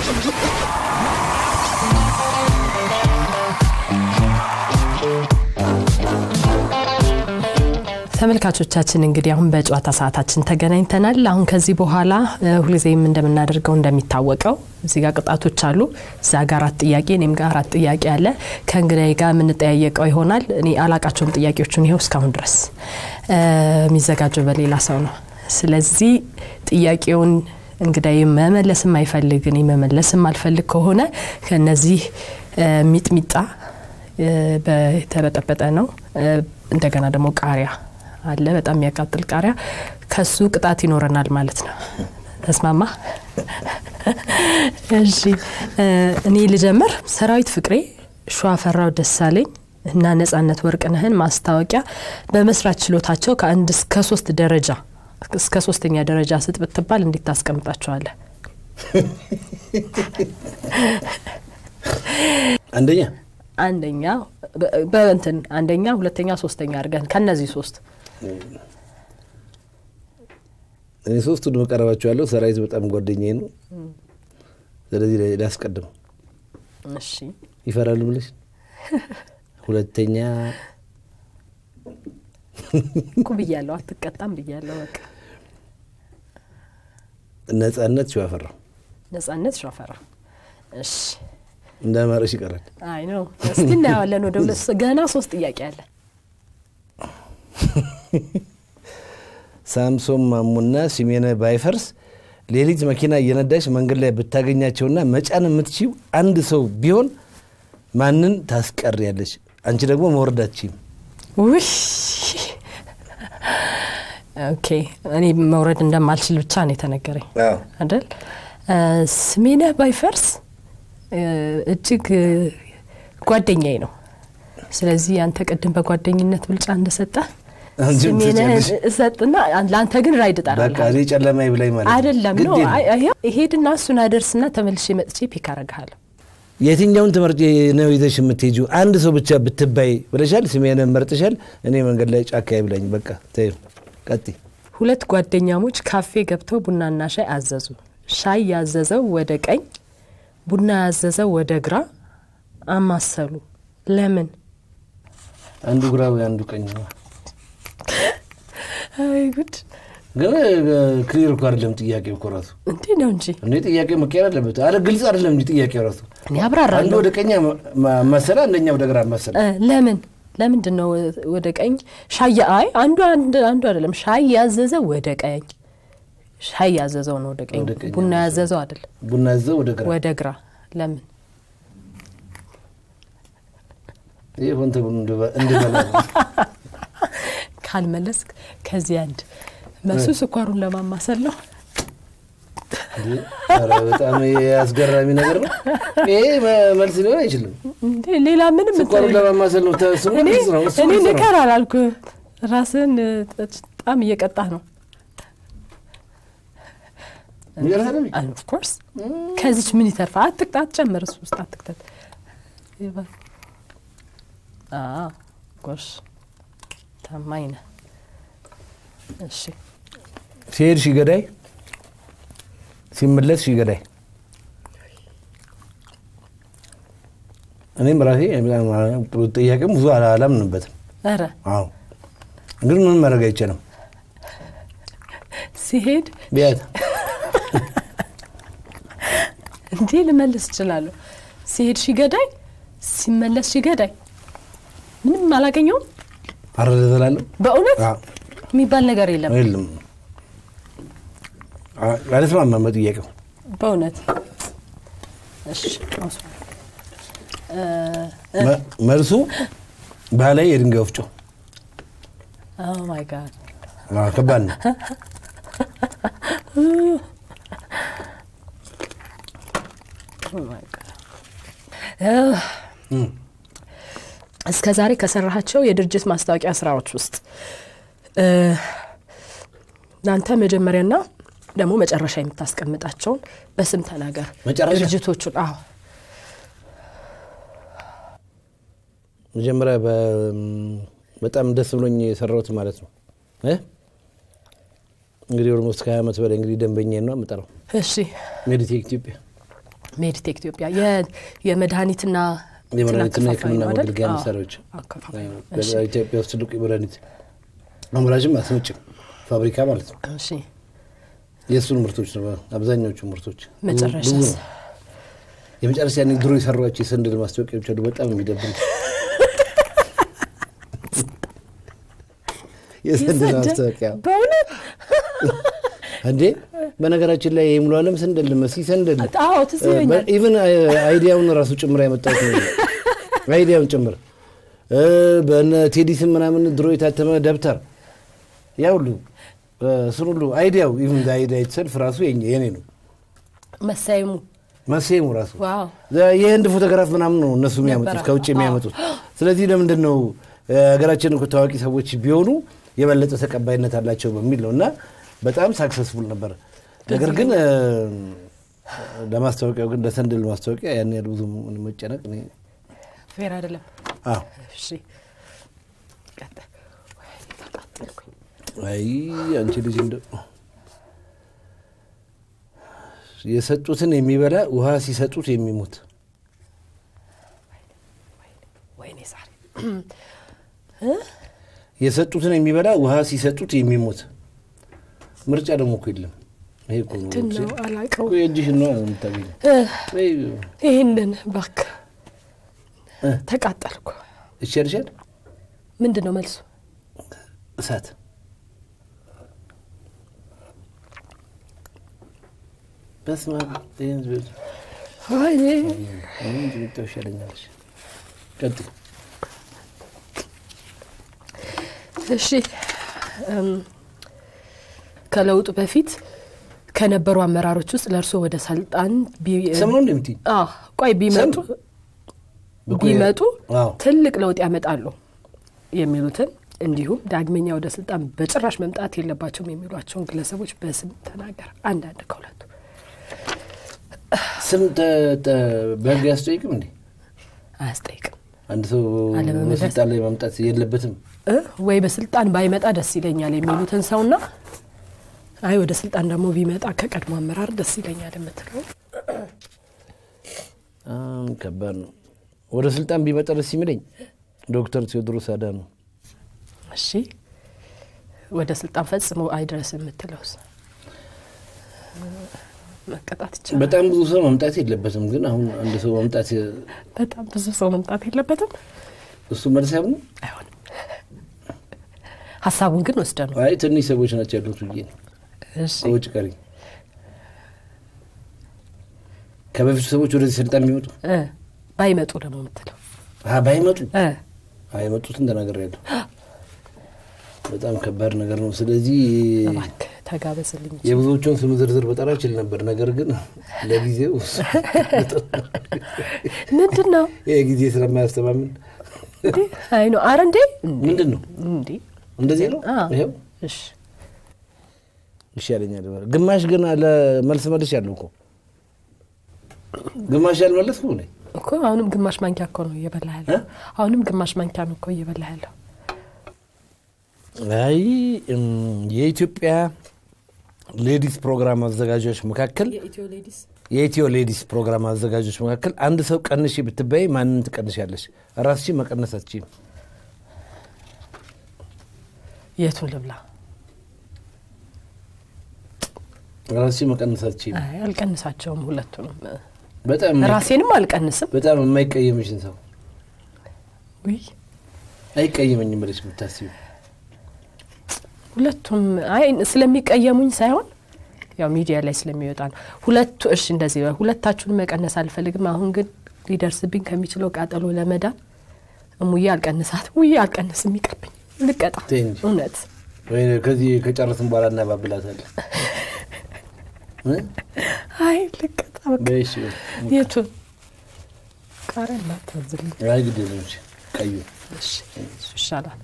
ተመልካቾቻችን እንግዲህ አሁን በጨዋታ ሰዓታችን ተገናኝተናል። አሁን ከዚህ በኋላ ሁልጊዜም እንደምናደርገው እንደሚታወቀው እዚህ ጋር ቅጣቶች አሉ። እዛ ጋር አራት ጥያቄ እኔም ጋር አራት ጥያቄ አለ። ከእንግዳዬ ጋር የምንጠያየቀው ይሆናል። እኔ አላቃቸውም ጥያቄዎቹን ይኸው እስካሁን ድረስ የሚዘጋጀው በሌላ ሰው ነው። ስለዚህ ጥያቄውን እንግዳዬ መመለስ የማይፈልግ እኔ መመለስ የማልፈልግ ከሆነ ከነዚህ ሚጥሚጣ በተበጠበጠ ነው። እንደገና ደግሞ ቃሪያ አለ፣ በጣም የሚያቃጥል ቃሪያ። ከሱ ቅጣት ይኖረናል ማለት ነው። ተስማማ? እሺ፣ እኔ ልጀምር። ሰራዊት ፍቅሬ፣ ሸዋፈራው ደሳለኝ እና ነጻነት ወርቅነህን ማስታወቂያ በመስራት ችሎታቸው ከአንድ እስከ ሶስት ደረጃ እስከ ሶስተኛ ደረጃ ስጥ ብትባል እንዴት ታስቀምጣቸዋለህ? አንደኛ አንደኛ በእንትን አንደኛ፣ ሁለተኛ፣ ሶስተኛ አድርገን ከነዚህ ሶስት እኔ ሶስቱን መቀረባቸዋለሁ። ሰራዊት በጣም ጓደኛዬ ነው። ስለዚህ ላስቀድም። እሺ ይፈራሉ ብለሽ ሁለተኛ እኮ ብያለሁ፣ አትቀጣም ብያለሁ። በቃ ነጻነት ሸዋፈራው ነጻነት ሸዋፈራ። እሺ እንደ አማረሽ ይቀራል። አይ ነው። እስቲ እናየዋለን። ወደ ሁለት ገና ሶስት ጥያቄ አለ። ሳምሶን ማሙና ሲሜነ ባይፈርስ ሌሊት መኪና እየነዳሽ መንገድ ላይ ብታገኛቸውና መጫን የምትችው አንድ ሰው ቢሆን ማንን ታስቀሪያለሽ? አንቺ ደግሞ መውረዳችም ውይ ኦኬ። እኔ መውረድ እንደማልችል ብቻ ነው የተነገረኝ አይደል? ስሜነህ ባይፈርስ እጅግ ጓደኛዬ ነው። ስለዚህ አንተ ቅድም በጓደኝነት ብልጫ እንደሰጠ ስሜነህ እሰጥና ለአንተ ግን ራይድ በቃ እኔ ጨለማ ብላኝ ማለት አይደለም ግድ ነው የለም። ሄድና እሱን አደርስና ተመልሼ መጥቼ ፒክ አረግሃለሁ። የትኛውን ትምህርት ነው ይዘሽ የምትሄጂው? አንድ ሰው ብቻ ብትባይ ብለሻል። ስሜነህ መርጥሻል። እኔ መንገድ ላይ ጫካ ብላኝ። በቃ ተይው፣ ቀጥይ። ሁለት ጓደኛሞች ካፌ ገብተው ቡናና ሻይ አዘዙ። ሻይ ያዘዘው ወደ ቀኝ፣ ቡና ያዘዘው ወደ ግራ አማሰሉ። ለምን? አንዱ ግራ ወይ አንዱ ቀኝ ነው። አይ ጉድ! ግን ክሊር እኮ አይደለም ጥያቄው እኮ ራሱ እንዴ ነው እንጂ እንዴ ጥያቄ መቀየር አለበት። አለ ግልጽ አይደለም እንጂ ጥያቄው ራሱ እኔ አንዱ አብራራለሁ። ወደ ቀኝ መሰለ፣ አንደኛ ወደ ግራ መሰለ። እ ለምን ለምንድን ነው ወደ ቀኝ ሻይ? አይ አንዱ አንድ አንዱ አይደለም። ሻይ ያዘዘው ወደ ቀኝ፣ ሻይ ያዘዘው ነው ወደ ቀኝ። ወደ ቀኝ ቡና ያዘዘው። ያዘዘው አይደለም ቡና ያዘው ወደ ግራ። ወደ ግራ። ለምን? ይህ ሆን ተብሎ እንድበ- እንድበላ ነው። ካልመለስክ ከዚህ አንድ መሱ ስኳሩን ለማማሰል ነው። እንዴ! ኧረ በጣም ይሄ አስገራሚ ነገር ነው። ይሄ መ- መልስ ሊሆን አይችልም። እንዴ ሌላ ምንም ስኳሩን ለማማሰል ነው። ተ- ስሙ እኔ ግልጽ ነው። እሱ እኔ ግልጽ ነው። ንከር አላልኩህ። ራስን በጣም እየቀጣህ ነው። የሚገርምህ አይደል? ኦፍኮርስ ከዚች ምን ይተርፋ? አትቅጣ፣ አትጨምር፣ እሱ ውስጥ አትክተት። አዎ፣ ጎሽ ታማኝ ነህ። እሺ ሲሄድ ሺህ ገዳይ ሲመለስ ሺህ ገዳይ። እኔም ራሴ ጥያቄም ብዙ አላ- አላምንበትም። ኧረ አዎ ግን ምንም ማድረግ አይቻልም። ሲሄድ ቢያት እንዴ ልመልስ እችላለሁ። ሲሄድ ሺህ ገዳይ፣ ሲመለስ ሺህ ገዳይ። ምንም አላገኘውም። አረደ እላለሁ። በእውነት አዎ፣ የሚባል ነገር የለም። የለም አ- አልስማማም በጥያቄው። በእውነት እሺ አውስ- መ- መልሱ ባህላዊ የድንጋይ ወፍጮ። ኦ ማይ ጋድ አዎ፣ ከባድ ነው። እስከ ዛሬ ከሰራሃቸው የድርጅት ማስታወቂያ ስራዎች ውስጥ እ፣ እናንተ መጀመሪያና ደግሞ መጨረሻ የምታስቀምጣቸውን በስም ተናገር። መጨረሻ? ድርጅቶቹን አዎ፣ መጀመሪያ በ- በጣም ደስ ብሎኝ የሰራሁት ማለት ነው እ? እንግዲህ ኦልሞስት ከሀያ ዓመት በላይ እንግዲህ ደንበኛ ነው የምጠራው እሺ ሜዲቴክ ኢትዮጵያ ሜድቴክ ኢትዮጵያ የ- የመድኃኒትና የመድኃኒትና አከፋፋይ የሕክምና ነው አይደል? መገልገያ አዎ፣ መሳሪያዎች አከፋፋይ ነው። እሺ፣ ኢትዮጵያ ውስጥ ትልቁ የመድኃኒት አምራችም አስመጭም ፋብሪካ ማለት ነው። እሺ። የእሱን ምርቶች ነው አብዛኛዎቹ ምርቶች። ብዙ- መጨረሻስ? ብዙ ነው። የመጨረሻ ያኔ ድሮ የሰሯቸው የሰንደል ማስታወቂያዎች አሉ። በጣም የሚደብሩ የሰንደል የሰንደል? ማስታወቂያ በእውነት እንዴ! በነገራችን ላይ የሙሉ ዓለም ሰንደል መሲ ሰንደል አዎ፣ ትዝ ይለኛል። ኢቨን አይዲያውን ራሱ ጭምር ያመጣት አይዲያውን ጭምር እ፣ በነ ቴዲስም ምናምን ድሮ የታተመ ደብተር ያ ሁሉ እሱን ሁሉ አይዲያው ኢቨን አይዲያ የተሰልፍ ራሱ የኛ- የኔ ነው መሳይሙ መሴሙ ራሱ ዋው የህንድ ፎቶግራፍ ምናምን ነው እነሱ የሚያመጡት ነበረ። ከውጭ የሚያመጡት። ስለዚህ ለምንድን ነው እ፣ ሀገራችን እኮ ታዋቂ ሰዎች ቢሆኑ የበለጠ ተቀባይነት አላቸው በሚል ነው እና በጣም ሳክሰስፉል ነበር። ነገር ግን እ፣ ለማስታወቂያው ግን ለሰንደል ማስታወቂያ ያን ያህል ብዙ መጨነቅ እኔ ፌር አይደለም። አዎ እሺ ቀጥል። ወይኔ ተቃጠልኩኝ። አይ አንቺ ልጅ እንደ የሰጡትን የሚበላ ውሃ ሲሰጡት የሚሞት ወይኔ ዛሬ የሰጡትን የሚበላ ውሃ ሲሰጡት የሚሞት ምርጫ ደግሞ እኮ የለም። ይሄ እኮ ነው ምንድን ነው አላውቀው። እኮ የእጅሽን ነው የምታገኘው። እ፣ ወይ ይህንን እባክህ እ፣ ተቃጠልኩ። እሺ ያልሻል ምንድን ነው መልሱ? እሳት በስመ አብ ይሄን ዝብል ወይኔ ምን ጥቅጣው ይሻለኛል። ቀጥል እሺ እም፣ ከለውጡ በፊት ከነበሩ አመራሮች ውስጥ ለእርስዎ ወደ ስልጣን ቢ- ስም ነው እንደምትይ አዎ፣ ቆይ ቢመጡ ብቁ ቢመጡ አዎ። ትልቅ ለውጥ ያመጣሉ የሚሉትን እንዲሁም ዳግመኛ ወደ ስልጣን በጭራሽ መምጣት የለባቸውም የሚሏቸውን ግለሰቦች በስም ተናገር። አንዳንድ ከሁለቱ ስም ተ- ተ- በህግ አያስጠይቅም እንዴ? አያስጠይቅም አንድ ሰው አለመመለስ። በስልጣን ላይ መምጣት የለበትም። እ ወይ በስልጣን ባይመጣ ደስ ይለኛል የሚሉትን ሰውና አይ ወደ ስልጣን ደግሞ ቢመጣ ከቀድሞ አመራር ደስ ይለኛል የምትለው በጣም ከባድ ነው። ወደ ስልጣን ቢመጣ ደስ የሚለኝ ዶክተር ቴዎድሮስ አዳነው እሺ ወደ ስልጣን ፈጽሞ አይድረስ የምትለውስ መቀጣት ይቻላል። በጣም ብዙ ሰው መምጣት የለበትም። ግን አሁን አንድ ሰው መምጣት በጣም ብዙ ሰው መምጣት የለበትም። እሱ መልስ አይሆንም። አይሆንም። ሀሳቡን ግን ወስደ ነው። አይ ትንሽ ሰዎች ናቸው ያሉት ብዬ ነው። እሺ ከውጭ ቀሪ ከበፊቱ ሰዎች ወደዚህ ስልጣን የሚመጡ እ ባይመጡ ደግሞ የምትለው አ ባይመጡ እ አይመጡትን ተናገር ያለው በጣም ከባድ ነገር ነው። ስለዚህ እባክህ ተጋበዝልኝ። የብዙዎቹን ስም ዝርዝር በጠራ እችል ነበር። ነገር ግን ለጊዜው ምንድን ነው ይህ ጊዜ ስለማያስተማምን እንዴ? አይ ነው አረ እንዴ ምንድን ነው እንዴ እንደዚህ ነው። አዎ። ይኸው እሺ ይሻለኛል። ግማሽ ግን ለመልስ መልስ ያለው እኮ ግማሽ ያልመለስ ሆነ እኮ አሁንም ግማሽ ማንኪያ እኮ ነው እየበላ ያለው። አሁንም ግማሽ ማንኪያ ነው እኮ እየበላ ያለው። አይ እም፣ የኢትዮጵያ ሌዲስ ፕሮግራም አዘጋጆች መካከል የኢትዮ ሌዲስ የኢትዮ ሌዲስ ፕሮግራም አዘጋጆች መካከል አንድ ሰው ቀንሺ ብትበይ ማንን ትቀንሻለሽ? ራስሽን መቀነስ አትችይም። የቱን ልብላ? ራስሽን መቀነስ አትችይም። አይ አልቀንሳቸውም ሁለቱንም። በጣም ራሴንም አልቀንስም። በጣም የማይቀየምሽን ሰው ውይ አይቀየመኝም ብለሽ የምታስቢው ሁለቱም አይ ስለሚቀየሙኝ ሳይሆን ያው ሚዲያ ላይ ስለሚወጣ ነው። ሁለቱ እሺ እንደዚህ በል፣ ሁለታችሁን መቀነስ አልፈልግም። አሁን ግን ሊደርስብኝ ከሚችለው ቃጠሎ ለመዳን እሙዬ አልቀንሳት ውዬ አልቀንስም፣ ይቅርብኝ፣ ልቀጣ። ተይ እንጂ። እውነት ወይ ከዚህ ከጨረስን በኋላ እናባብላታለን። እ? አይ ልቀጣ። በቃ በይ እሺ፣ በይ። የቱን ቃሪያ እናታዝልኝ። አይ ግድ የለም እሺ፣ ቀዩ እሺ እሱ ይሻላል።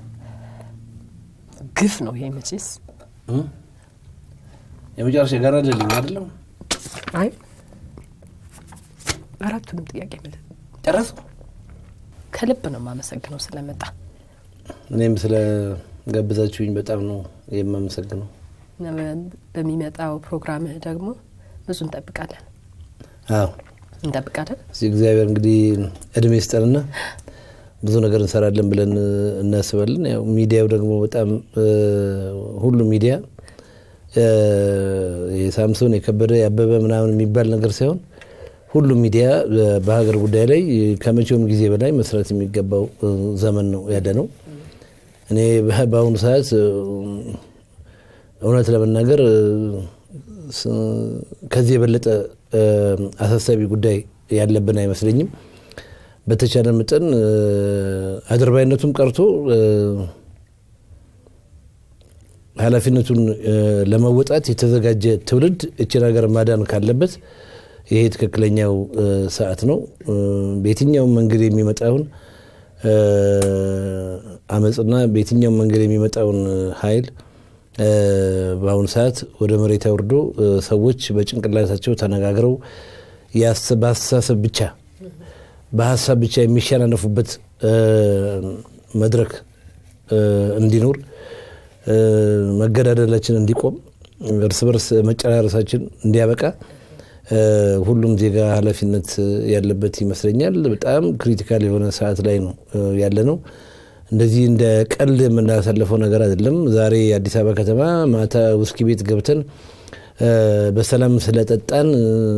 ግፍ ነው ይሄ መቼስ። እ? የመጨረሻ ጋር አይደለም አይደለም አይ አራቱንም ጥያቄ መለ- ጨረሱ። ከልብ ነው የማመሰግነው ስለመጣ እኔም ስለ ጋብዛችሁኝ በጣም ነው የማመሰግነው። በሚመጣው ፕሮግራምህ ደግሞ ብዙ እንጠብቃለን። አዎ እንጠብቃለን። እዚህ እግዚአብሔር እንግዲህ እድሜ ይስጠንና ብዙ ነገር እንሰራለን ብለን እናስባለን። ያው ሚዲያው ደግሞ በጣም ሁሉ ሚዲያ የሳምሶን የከበደ ያበበ ምናምን የሚባል ነገር ሳይሆን ሁሉም ሚዲያ በሀገር ጉዳይ ላይ ከመቼውም ጊዜ በላይ መስራት የሚገባው ዘመን ነው ያለ ነው። እኔ በአሁኑ ሰዓት እውነት ለመናገር ከዚህ የበለጠ አሳሳቢ ጉዳይ ያለብን አይመስለኝም። በተቻለ መጠን አድርባይነቱም ቀርቶ ኃላፊነቱን ለመወጣት የተዘጋጀ ትውልድ እችን ሀገር ማዳን ካለበት ይሄ ትክክለኛው ሰዓት ነው። በየትኛውም መንገድ የሚመጣውን አመፅና በየትኛውም መንገድ የሚመጣውን ኃይል በአሁኑ ሰዓት ወደ መሬት አውርዶ ሰዎች በጭንቅላታቸው ተነጋግረው በአስተሳሰብ ብቻ በሀሳብ ብቻ የሚሸናነፉበት መድረክ እንዲኖር መገዳደላችን እንዲቆም እርስ በርስ መጨራረሳችን እንዲያበቃ ሁሉም ዜጋ ኃላፊነት ያለበት ይመስለኛል። በጣም ክሪቲካል የሆነ ሰዓት ላይ ነው ያለ ነው። እንደዚህ እንደ ቀልድ የምናሳልፈው ነገር አይደለም። ዛሬ አዲስ አበባ ከተማ ማታ ውስኪ ቤት ገብተን በሰላም ስለጠጣን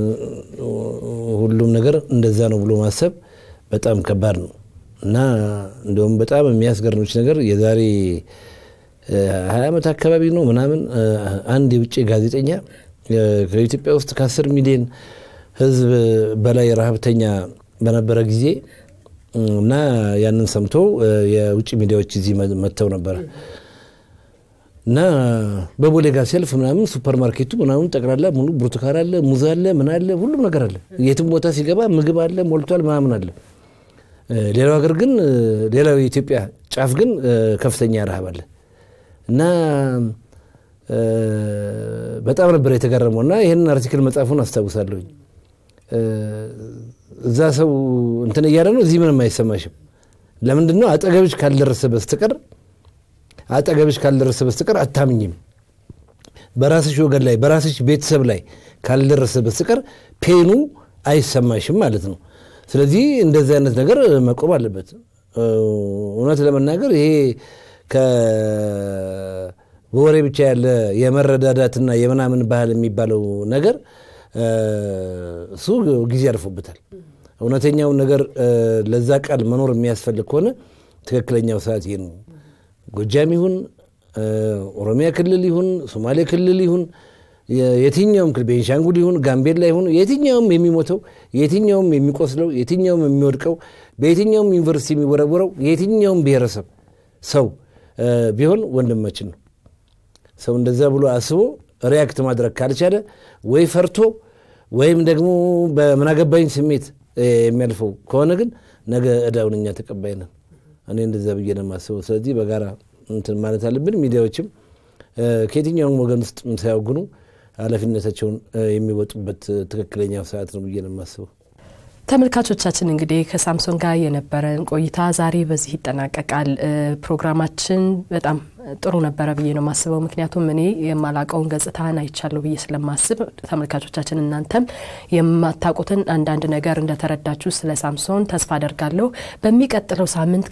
ሁሉም ነገር እንደዛ ነው ብሎ ማሰብ በጣም ከባድ ነው እና እንደውም በጣም የሚያስገርምች ነገር የዛሬ ሀያ ዓመት አካባቢ ነው ምናምን አንድ የውጭ ጋዜጠኛ ከኢትዮጵያ ውስጥ ከአስር ሚሊዮን ሕዝብ በላይ ረሀብተኛ በነበረ ጊዜ እና ያንን ሰምቶ የውጭ ሚዲያዎች እዚህ መጥተው ነበረ እና በቦሌ ጋር ሲያልፍ ምናምን ሱፐር ማርኬቱ ምናምን ጠቅላላ ሙሉ ብርቱካን አለ፣ ሙዝ አለ፣ ምን አለ፣ ሁሉም ነገር አለ። የትም ቦታ ሲገባ ምግብ አለ፣ ሞልቷል፣ ምናምን አለ። ሌላው ሀገር ግን ሌላው የኢትዮጵያ ጫፍ ግን ከፍተኛ ረሃብ አለ እና በጣም ነበር የተገረመው እና ይህንን አርቲክል መጽሐፉን አስታውሳለሁኝ። እዛ ሰው እንትን እያለ ነው፣ እዚህ ምንም አይሰማሽም። ለምንድን ነው አጠገብሽ ካልደረሰ በስተቀር አጠገብሽ ካልደረሰ በስተቀር አታምኝም። በራስሽ ወገን ላይ በራስሽ ቤተሰብ ላይ ካልደረሰ በስተቀር ፔኑ አይሰማሽም ማለት ነው። ስለዚህ እንደዚህ አይነት ነገር መቆም አለበት። እውነት ለመናገር ይሄ በወሬ ብቻ ያለ የመረዳዳትና የምናምን ባህል የሚባለው ነገር እሱ ጊዜ ያልፎበታል። እውነተኛውን ነገር ለዛ ቃል መኖር የሚያስፈልግ ከሆነ ትክክለኛው ሰዓት ይሄ ነው። ጎጃም ይሁን ኦሮሚያ ክልል ይሁን ሶማሌ ክልል ይሁን የትኛውም ክልል ቤንሻንጉል ይሁን ጋምቤላ ይሁን የትኛውም የሚሞተው የትኛውም የሚቆስለው የትኛውም የሚወድቀው በየትኛውም ዩኒቨርሲቲ የሚወረወረው የትኛውም ብሔረሰብ ሰው ቢሆን ወንድማችን ነው። ሰው እንደዛ ብሎ አስቦ ሪያክት ማድረግ ካልቻለ ወይ ፈርቶ ወይም ደግሞ በምናገባኝ ስሜት የሚያልፈው ከሆነ ግን ነገ እዳውን እኛ ተቀባይ ነን። እኔ እንደዛ ብዬ ነው የማስበው። ስለዚህ በጋራ እንትን ማለት አለብን። ሚዲያዎችም ከየትኛውም ወገን ውስጥ ሳያወግኑ ኃላፊነታቸውን የሚወጡበት ትክክለኛው ሰዓት ነው ብዬ ነው የማስበው። ተመልካቾቻችን እንግዲህ ከሳምሶን ጋር የነበረን ቆይታ ዛሬ በዚህ ይጠናቀቃል። ፕሮግራማችን በጣም ጥሩ ነበረ ብዬ ነው የማስበው። ምክንያቱም እኔ የማላቀውን ገጽታን አይቻለሁ ብዬ ስለማስብ ተመልካቾቻችን እናንተም የማታውቁትን አንዳንድ ነገር እንደተረዳችሁ ስለ ሳምሶን ተስፋ አደርጋለሁ። በሚቀጥለው ሳምንት